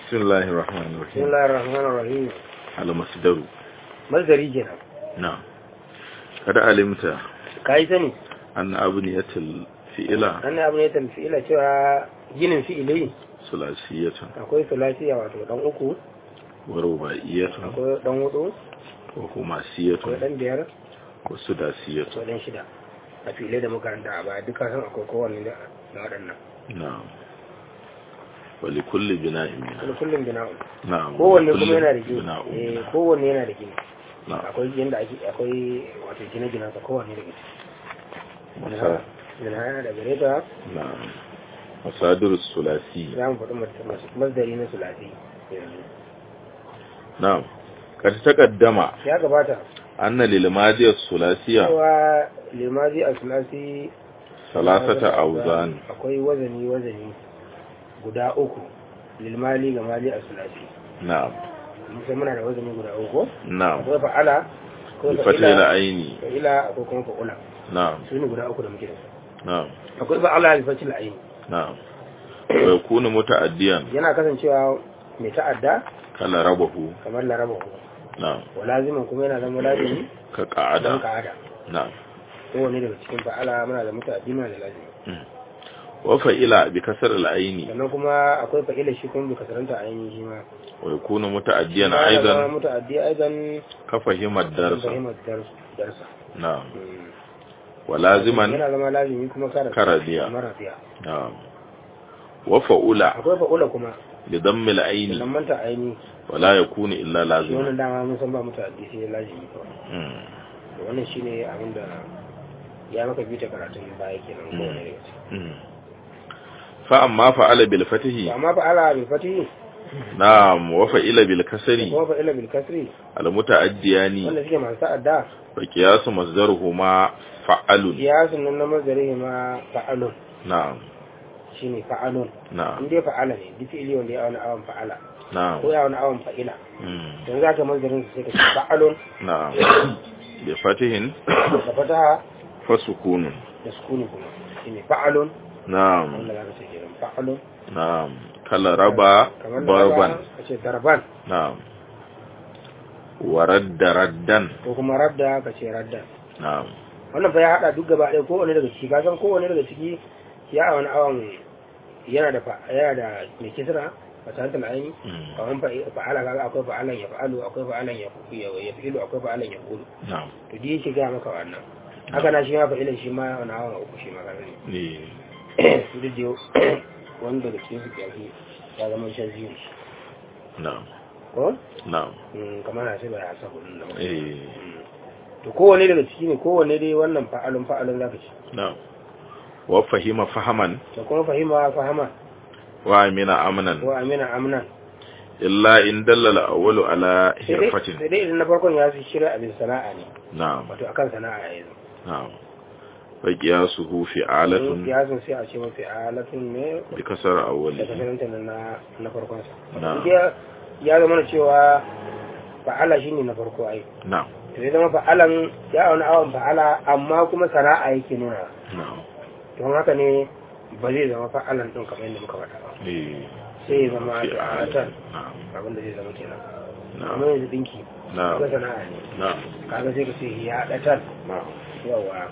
بسم الله الرحمن بسم الرحيم الله الرحمن الرحيم المصدر مصدري kenan نعم قد علمت kai sani أن أبنية الفئلة wannan abu ne tamfila cewa ginin fi'ili ثلاثية akwai sulasiya wato dan uku ورباعية akwai dan hudu وخماسية akwai dan biyar وسداسية akwai dan shida a filai da makaranta a baya duka san akwai kowanne da na waɗannan نعم ولكل بناء منها kuma kullum bina'un نعم kowanne ولكل kuma yana da gini بناء eh منها. kowanne yana da gini نعم akwai yanda ake akwai wato gine-ginen sa kowanne da gini مسا- gina yana da gare ta نعم مصادر الثلاثي za mu faɗi mas- masdari na sulasi yanzu نعم قد تقدم ya gabata أن للماضي الثلاثية cewa limazi a sulasi ثلاثة أوزان akwai wazani wazani guda uku lilmali ga mali a sulasi نعم musa muna da wazani guda uku نعم akwai fa'ala akwai بفتح fa'ila العين fa'ila akwai kuma fa'ula نعم su ne guda uku da muke da su نعم akwai fa'ala alfatil aini نعم ويكون متعديا yana kasancewa mai ta'adda كلا ربه kamar laraba ku نعم wa lazimin kuma yana zama lazimi don كقعدة ka'ada نعم kowane daga cikin fa'ala muna da muta'addi muna da lazimi وفعل بكسر العين sannan kuma akwai fa'ila shi kuma bai kasaranta ainihin shi ma ويكون متعديا Yana zama أيضا muta'addi aidan كفهم الدرس fahimar dar- darsa نعم Mm. ولازما yana zama lazimi kuma kara كرديا mara fiya نعم وفعل akwai fa'ula kuma بضم العين idan manta aini ولا يكون إلا shi لازما wannan dama mun san ba muta'addi sai lazimi kawai مم. to wannan shine abin da ya maka bita karatun baya kenan ko Mm. ne daga ciki مم. فأما فعل To بالفتح amma fa'ala bil fatihi نعم وفعل بالكسر kuma fa'ila bil kasri المتعديان wanda suke masu ta'adda فقياس مصدرهما فعل kiyasun nan na mazarihi ma fa'alun نعم shine fa'alun نعم in dai fa'ala ne duk fi'ili wanda ya wani awon fa'ala نعم ko ya wani awon fa'ila مم. don za ka mazarin su sai ka ce fa'alun نعم بفتح da fataha فسكون da sukuni kuma shine fa'alun نعم wanda za ka ce kenan fa'alun نعم كلا ربا kamar da ضربا ka ce darban نعم ورد ردا ko kuma radda ka ce radda نعم wannan fa ya hada duk gaba ɗaya kowane daga ciki ka san kowane daga ciki ya wani awon yana da fa- yana da mai kisra fasatul aini مم. kamar fa- fa'ala kaga akwai fa'alan ya fa'alu akwai fa'alan ya ya ya fi'ilu akwai fa'alan ya qulu نعم to dai yake ga maka wannan haka na shi ma fa'ilan shi ma wani awon uku shi ma kaga ne إيه. duk da wanda daga cikin su yake ya zama shan ziri نعم ko نعم Mm, kamar na sai ba ya sa hudun da muka إيه. to kowane daga ciki ne kowane dai wannan fa'alun fa'alun zaka ci نعم وفهم فهما da kuma fahima fahama وامن امنا ko amina amnan الا ان دل الاول على sai dai حرفة sai dai idan na farkon ya fi shirya abin sana'a ne نعم wato akan sana'a ya yanzu نعم فقياسه فعالة ya sun sai a ce mafi alatun ne بكسر da أوله kasaranta na na farkon sa نعم ya ya zama da cewa fa'ala shine na farko ai نعم to ya zama fa'alan ya wani awon fa'ala amma kuma sana'a yake nuna نعم don haka ne ba zai zama fa'alan din kamar yadda muka faɗa ba إيه. sai ya zama فعالة fa'alatan نعم abin da zai zama kenan نعم amma yanzu dinki نعم ko sana'a ne نعم kaga sai ka ce ya datan نعم yawa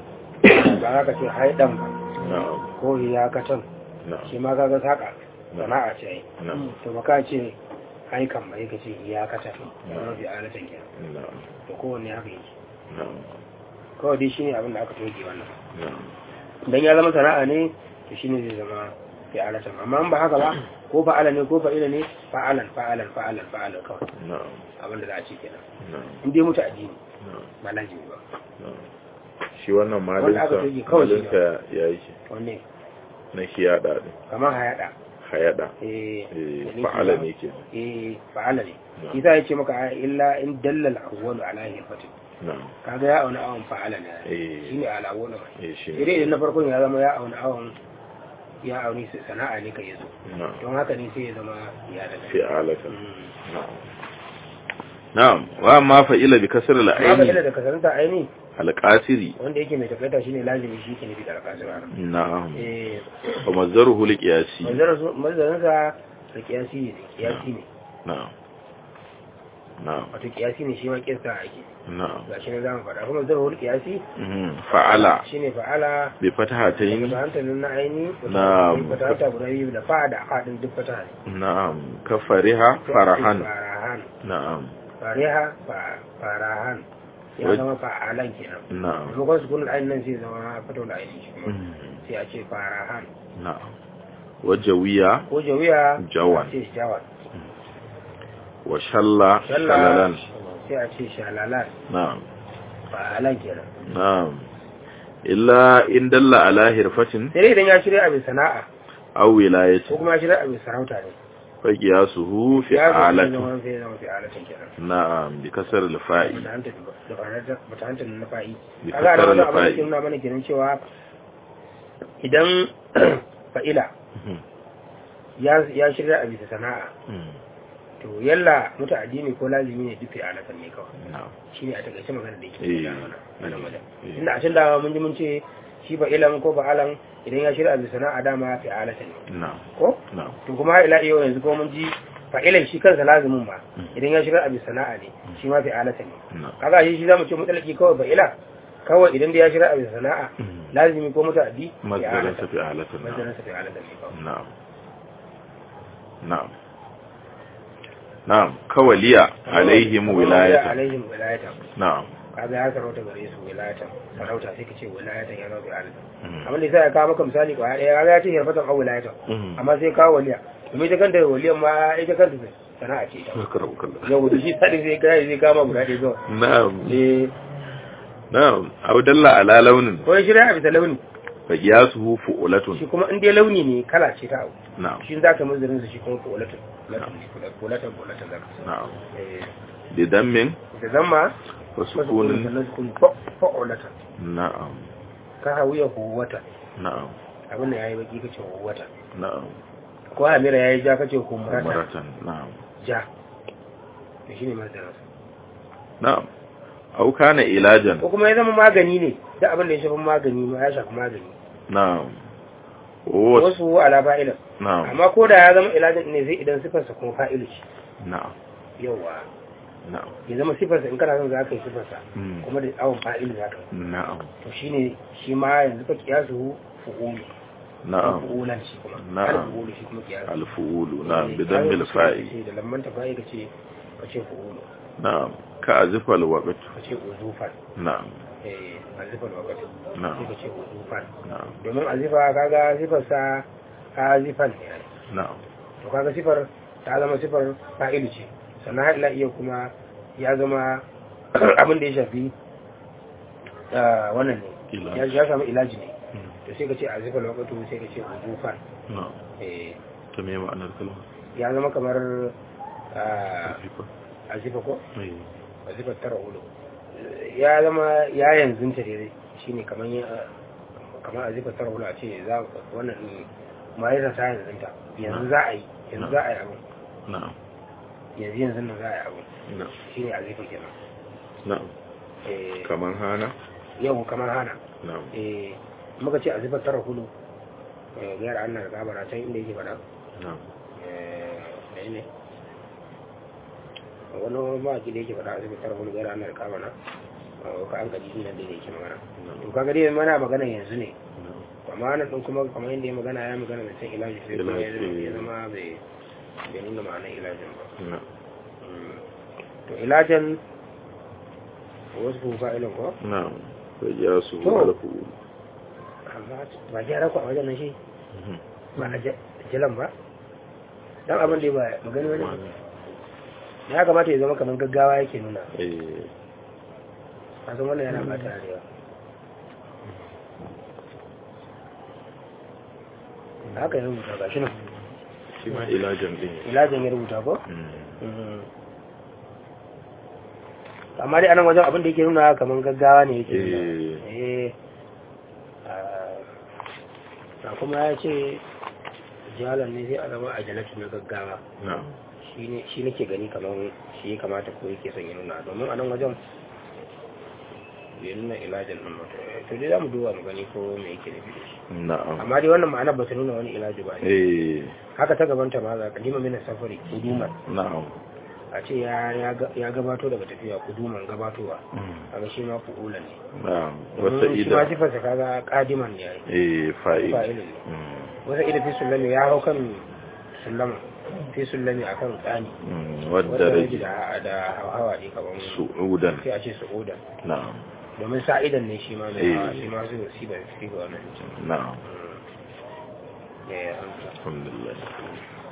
ba za ka ce haidan ba نعم ko ya katan نعم shi ma kaga saka sana'a ce ai نعم to ba ka ce haikan ba ka ce ya katan ya mafi alatan kenan نعم to kowanne haka yake نعم kawai dai shine abin da aka toge wannan نعم dan ya zama sana'a ne to shine zai zama fi alatan amma in ba haka ba ko fa'ala ne ko fa'ila ne fa'alan fa'alan fa'alan fa'alan kawai نعم abin da za a ce kenan نعم in dai mutu addini نعم ba lazimi ba نعم shi wannan Wanda aka malinsa toge kawai shi ne. malinsa ya yi shi wanne na hiyada ne kamar hayada hayada eh Eh, da fa'ala nufi ne ke eh fa'ala ne Na'am. isa ya ce maka a illa in dallal awwalu ala hifatin na'am kaga ya auna awon fa'ala ne Eh. shine ala awwalu ma eh shi idan idan na farkon ya zama ya auna awon ya auni sana'a ne kai yazo na'am don haka ne sai ya zama ya daga fi'alatan Mm. na'am na'am wa ma fa'ila bi kasr amma ka al-aini da kasaranta aini al-qasiri wanda yake mai takaita shine lazimi shi ke nufi da alƙasira na'am eh wa mazdaruhu li qiyasi mazarin sa da kiyasi ne kiyasi ne na'am na'am wato kiyasi ne shi ma kiyasta ake na'am ga shi ne za mu faɗa kuma zarhul kiyasi Mhm. fa'ala shi ne fa'ala bi fatahatayn da hantalin na aini Na'am. da hanta guda biyu da fa da haɗin duk fata ne na'am ka fariha farahan farahan na'am fariha fa- farahan ya Wai- zama fa'alan kenan na'am maimakon su kunin ainihin nan sai zama fito da ainihin shi kuma Mhm. sai a ce farahan na'am wajawiya ko jawiya Jawan. a ce jawan wa shalla shalla shalalan sai a ce shalalan na'am fa'alan kenan na'am illa in dalla ala hirfatin sai dai idan ya shirya abin sana'a aw wilayati ko kuma ya shirya abin sarauta ne fa qiyasuhu fi ya zama alati zama sai zama fi alatan kenan na'am bi kasar al-fa'i bata hanta da bata hanta na fa'i bi kaga da kasar wannan abin da ke al-fa'i nuna mana kenan cewa idan fa'ila Mhm. ya ya shirya a bisa sana'a Mhm. to yalla muta addini ko lazimi ne dufe alatan ne kawai na'am shine a takaice magana da yake Eh. faɗa mana wannan wajen Eh. inda a can dama mun ji mun ce shi fa'ilan ko fa'alan idan ya shirya a bisa sana'a dama fi alatan ne na'am ko na'am to kuma har ila yau yanzu ko mun ji fa'ilan shi kansa lazimin ma Mm. idan ya shirya a bisa sana'a ne shi ma fi alatan ne na'am kaga shi shi zamu ce mutalaki kawai fa'ila kawai idan da ya shirya a bisa sana'a Mhm. lazimi ko muta'addi fi mazdarin alatan sa fi alatin na'am mazdarin sa fi alatan ne kawai na'am na'am na'am kawaliya alaihim Kamar wilayatan alaihim wilayatan na'am kaga ya sarauta gare su wilayatan sarauta sai ka ce wilayatan ya rabu alatan Mhm. abin da sai ya kawo maka misali kwaya ɗaya kaga ya ce hirfatan au wilayatan Mhm. amma sai kawo waliya domin ita kanta waliyan ma ita kanta sana'a ce ita Karabu kallah. yau da shi sadi zai kai zai kama guda ɗaya zuwa na'am eh na'am aw dalla ala launin ko ya shirya a bisa launi fa qiyasuhu fu'latun shi kuma in dai launi ne kala ce ta abu na'am shi za ka mazirin su shi kuma kolatun kolatun kolatun zaka na'am eh bi dammin da zamma wa masu kunin sukunin sannan sukun fa'olatan na'am ka hawiya huwata na'am abin da ya yi baki kace huwata na'am ko hamira ya yi ja kace humrata maratan na'am ja to shi ne mazirin na'am aw kana ilajan ko kuma ya zama magani ne da abin da ya shafi magani ma ya shafi magani na'am wa wasu ala fa'ilan na'am amma ko da ya zama ilajin ne zai idan sifarsa kuma fa'ilu ce na'am yawa na'am ya zama sifarsa in kana son za ka yi sifarsa Mm. kuma da awon fa'ilu za ka yi na'am to shine shi ma yanzu ka kiyasu fu'ulu na'am fu'ulan shi kuma Na'am. al fu'ulu shi kuma kiyasu alfu'ulu na'am Eh, bi dammil kaga fa'i ce da lamman ta fa'i kace kace fu'ulu na'am ka azifal waqt kace uzufan na'am eh azifal waqti na'am sai kace uzufan na'am domin azifa kaga sifarsa azifan ne ai. na'am to kaga sifar ta zama sifar fa'ilu ce sannan har ila iya kuma ya zama abin da ya shafi ah, wannan ne Ilaji. ya ya samu ilaji ne Mm. to sai ka ce a zifar wakatu sai ka ce hudufan na'am eh ta me ma'anar kalma ya zama kamar ah, azifa a zifa ko eh a zifar tara hudu ya zama ya yanzu ta dai shine kamar ya kamar a zifar tara hudu a ce za wannan din ma'aikata ta yanzu ta yanzu za a yi yanzu za a yi abin na'am yanzu yanzu nan za a yi abin na'am shine a zifa kenan na'am eh kamar hana yau kamar hana na'am eh muka ce a zifar tara hudu eh gayar an na gabara can inda yake faɗa na'am eh ne wani mawaki da yake faɗa a zifar tara hudu gayar an na gabara ka an gaji nan da yake magana to kaga dai mana magana yanzu ne na'am amma nan din kuma kamar yadda ya magana ya magana da can ilaji sai kuma ya zama- Ilaji. ya zama bai bai nuna ma'anar ilajin ba na'am Mm. to ilajan wasu fa'ilin ko na'am fa qiyasuhu To. alfu'ulu amma ba gyara ku a wajen nan shi Mhm. ba a jalan ba dan abin da ba magani wani ya kamata ya zama kamar gaggawa yake nuna eh a san wannan yana bata da yawa haka ya rubuta ga shi nan shi ma ilajan din ilajin ya rubuta ko Mm. amma dai anan wajen abin da yake nuna kamar gaggawa ne yake nuna eh eh a kuma ya ce jalan ne sai a zama a jalatu na gaggawa na'am shi ne shi nake gani kamar shi ya kamata ko yake son ya nuna domin a nan wajen bai nuna ilajan nan ba to dai za mu duba mu gani ko me yake nufi da shi na'am amma dai wannan ma'anar ba ta nuna wani ilaji ba ne eh haka ta gabanta ma za kadima mina safari kuduman na'am a ce ya ya ga- ya gabato daga tafiya kuduman gabatowa Mm. kaga shi ma fu'ulan ne na'am domin wata shi ma ida sifarsa kaga kadiman ne yayi eh fa'il fa'ilin ne Mm. wata ida fi sullami ya hau kan sullama fi sullami akan tsani Mm. wanda wadda rage rage da da hawa ne kaman su'udan sai a ce su'udan na'am domin sa'idan ne shi ma mai Eh. hawa shi ma su si ba su ga wannan na'am ya ya amsa alhamdulillah